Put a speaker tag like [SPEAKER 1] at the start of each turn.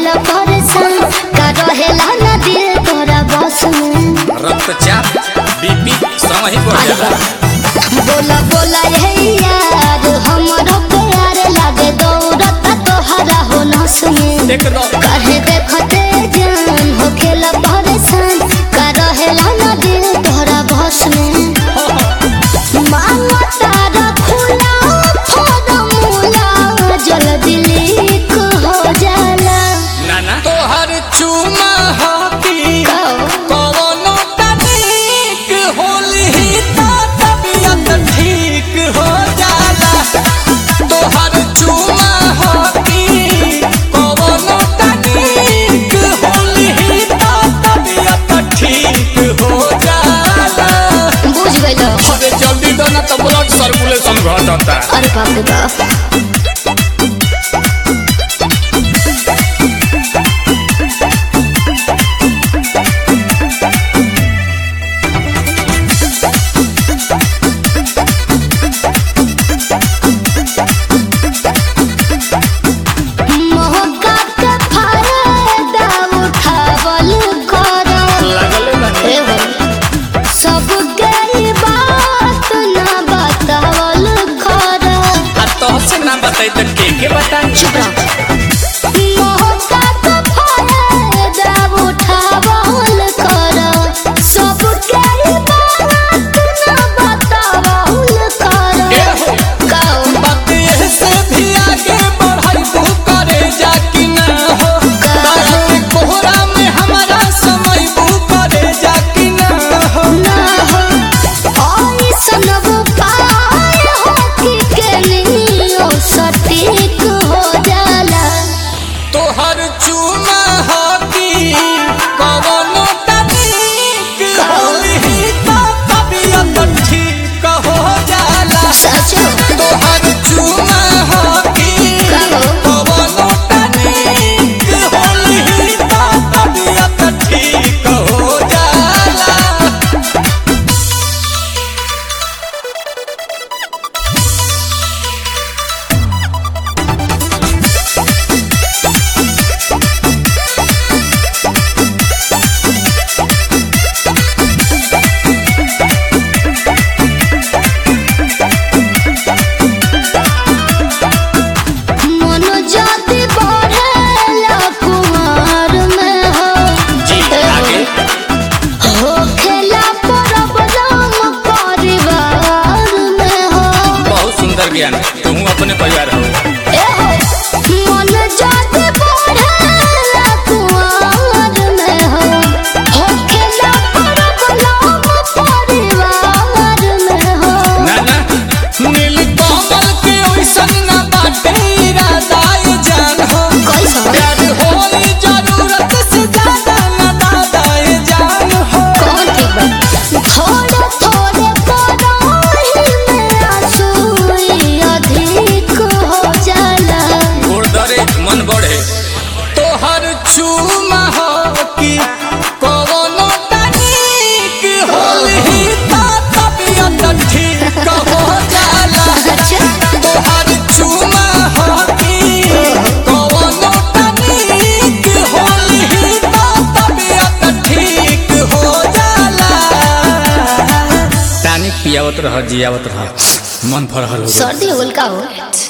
[SPEAKER 1] होखेला परेशान का रहेला ना दिल तोरा बस में
[SPEAKER 2] रक्तचाप बीपी समय ही बढ़ जाला
[SPEAKER 1] बोला बोला ये यार हमरो प्यार लागे दौड़त तोहरा हो नस में
[SPEAKER 2] देख दो
[SPEAKER 1] काहे देखते जान होखेला परेशान का रहेला ना दिल तोहरा बस में मांगा तारा खुला फॉर्मूला जल्दी लीक हो जाला
[SPEAKER 2] नाना तोहर चुमा हाथी कवनो तनिक होली तो तबियत ठीक हो जाला तोहर चुमा हाथी कवनो तनिक होली तो तबियत ठीक हो जाला
[SPEAKER 1] बुझ गइलो
[SPEAKER 2] अरे जल्दी दो ना तो ब्लड सर्कुलेशन घटता
[SPEAKER 1] अरे बाप रे बाप मौका के फायदा उठावल करो
[SPEAKER 2] लगले बने
[SPEAKER 1] ए हो, सब गई बात ना बतावल करो
[SPEAKER 2] आ तोहसे ना बताई तो के के बताई
[SPEAKER 1] चुप रहो मौका के फायदा उठावल करो सब गई बात ना बतावल
[SPEAKER 2] ए
[SPEAKER 1] करो
[SPEAKER 2] हो
[SPEAKER 1] कहो
[SPEAKER 2] बात ये से भी आगे बढ़ाई तू करे जा कि ना हो तारा के कोहरा में हमारा समय बू करे जा कि ना हो
[SPEAKER 1] ना हो ऐसन उपाय हो कि केलियो सटीक हो जाला
[SPEAKER 2] तोहर चुमा हाथी कवनो तनिक होली तो तबियत ठीक हो जाला
[SPEAKER 1] सचो
[SPEAKER 2] तोहर चुमा हाथी
[SPEAKER 1] कहो।
[SPEAKER 2] कवनो तनिक होली तो तबियत ठीक हो जाला
[SPEAKER 1] मन जाति बढ़ेला कुमार में हो
[SPEAKER 2] जी आगे
[SPEAKER 1] हो खेला प्रॉब्लम परिवार में हो
[SPEAKER 2] बहुत सुंदर ज्ञान तुम अपने परिवार हो
[SPEAKER 1] ए हो मन जाति बढ़ेला कुमार में हो हो खेला प्रॉब्लम परिवार में हो
[SPEAKER 2] ना ना नील कमल के ओइसन ना बाटे इरादा ये जान हो
[SPEAKER 1] कैसा?
[SPEAKER 2] प्यार होई जरूरत से ज्यादा ना दादा ये जान हो
[SPEAKER 1] कौन ठीक बा थोड़े थोड़े पराही में आंसू अधिक हो जाला
[SPEAKER 2] गोड़ दरे मन बढ़े तोहर चूमा हो कि कवनो तनिक होली तो तबियत ठीक हो जाला
[SPEAKER 1] अच्छा
[SPEAKER 2] तोहर चुमा हाथी कवनो तनिक होली तो तबियत ठीक हो जाला तानिक पियावत रह जियावत रह मन फरहल हो
[SPEAKER 1] सर्दी होल का हो